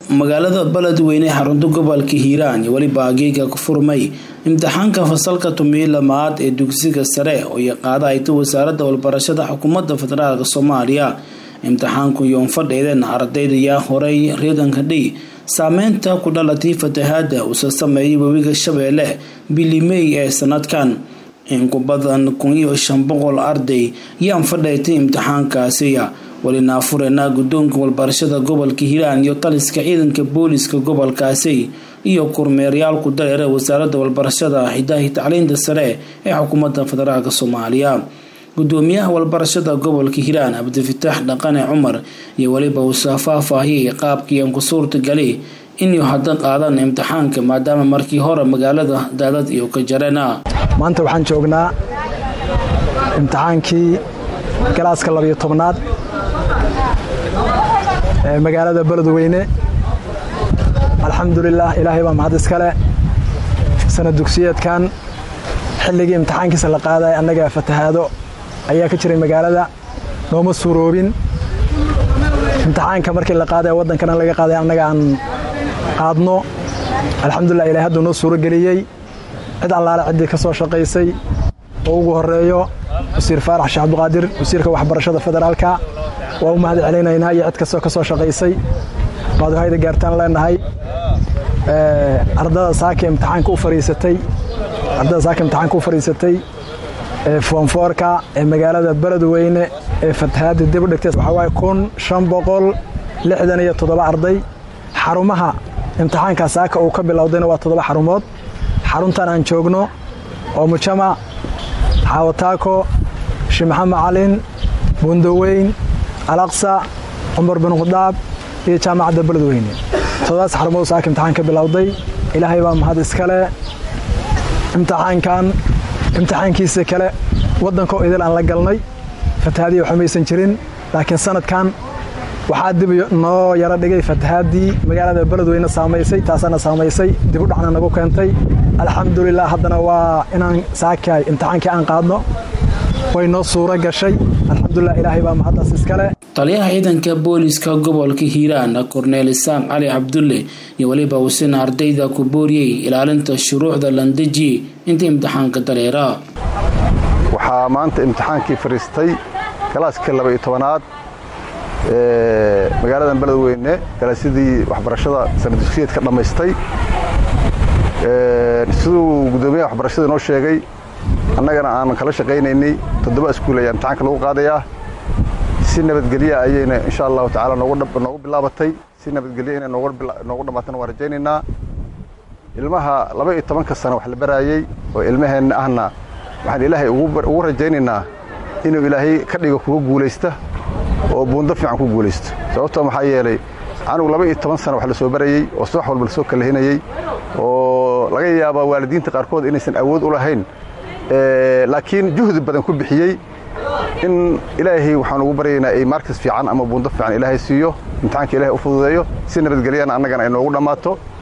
magaalada beledweyne ee xarunta gobolka hiiraan iyo weliba ageega ku furmay imtixaanka fasalka tumiyi lamaad ee dugsiga sare oo ay qaada ayta wasaaradda walbarashada xukuumadda federaalk soomaaliya imtixaanku yoon fadheedeen ardayda yaa horay reeganka dhey saameynta ku dhalatay fatahaada uuse sameeyay webiga shabeelle bili mey ee sanadkan in ku badan kun iyo shan boqol arday yaan fadheetay imtixaankaasi welina afureyna guddoonka walbarashada gobolka hiiraan iyo taliska ciidanka booliska gobolkaasi iyo kormeeryaal ku dareera wasaaradda walbarashada hidahi tacliinta sare ee xukuumadda federaalk soomaaliya gudoomiyaha walbarashada gobolka hiiraan cabdifitaax dhaqane cumar iyo weliba uusa faahfaahiyay qaabkiian ku suurtagali inuu hadda qaadan imtixaanka maadaama markii hore magaalada daadad iyo ka jareena maanta waxaan joognaa imtixaankii galaaska labiyo tobnaad ee magaalada beledweyne alxamdulilaah ilaahay baa mahad iskale sana dugsiyeedkan xilligii imtixaankiisa la qaaday annaga fatahaado ayaa ka jiray magaalada nooma suuroobin imtixaanka markii la qaaday waddankana laga qaaday annaga aan qaadno alxamdulilah ilahay hadduu noo suuro geliyey cid allaale ciddii ka soo shaqaysay oo ugu horeeyo wasiir faarax sheekh abduqaadir wasiirka waxbarashada federaalka waa u mahad celinaynaa iyo cid kastoo ka soo shaqaysay waad hayda gaartaan leenahay ardada saaka imtixaanka u fariisatay ardada saaka imtixaanka u fariisatay foonfoorka ee magaalada beledweyne ee fatahaadda dib u dhigtay waxaa waaye kun shan boqol lixdan iyo toddoba arday xarumaha imtixaanka saaka uu ka bilowdayna waa toddoba xarumood xaruntan aan joogno oo mujamac xaawataako shimaxamed calin bundaweyn alaqsa cumar bin khadaab iyo jaamacadda beledweyne toddobaas xarumood saaka imtixaan ka bilowday ilaahay baa mahad iskale imtixaankan imtixaankiisa kale waddankoo idil aan la galnay fatahaadii waxba maysan jirin laakiin sanadkan waxaa dib noo yaro dhigay fatahaaddii magaalada beledweyne saamaysay taasaana saamaysay dib u dhacna nagu keentay alxamdulilah haddana waa inaan saakaay imtixaankii aan qaadno way noo suuro gashay alxamdulilah ilaahay baa mahaddaas iskale taliyaha ciidanka booliska gobolka hiiraan korneel isaaq cali cabdulle iyo weliba uusina ardayda ku booriyey ilaalinta shuruucda landeji inta imtixaanka dareera waxaa maanta imtixaankii fariistay galaaskii laba iyo tobanaad magaaladan beledweyne galaasyadii waxbarashada sanadugsiyeedka dhammaystay siduu guddoomiyaha waxbarashada inoo sheegay annagana aan kala shaqaynaynay toddoba iskuul ayaa imtixaanka lagu qaadayaa si nabadgelya ayayna insha allahu tacala noogu bilaabatay si nabadgelya inay noogu dhammaatana waan rajaynaynaa ilmaha laba iyo tobanka sano wax la baraayey oo ilmaheenna ahna waxaan ilaahay ugu rajaynaynaa inuu ilaahay ka dhigo kuga guulaysta oo buundo fiican ku guulaysto sababtoo maxaa yeelay canugu laba iyo toban sana wax la soo barayey oo subax walba lasoo kalahinayey oo laga yaabaa waalidiinta qaarkood inaysan awood u lahayn laakiin juhdi badan ku bixiyey in ilaahay waxaan ugu baryaynaa ay markas fiican ama buundo fiican ilaahay siiyo imtixaanka ilahay u fududeeyo si nabadgelyana annagana ay noogu dhammaato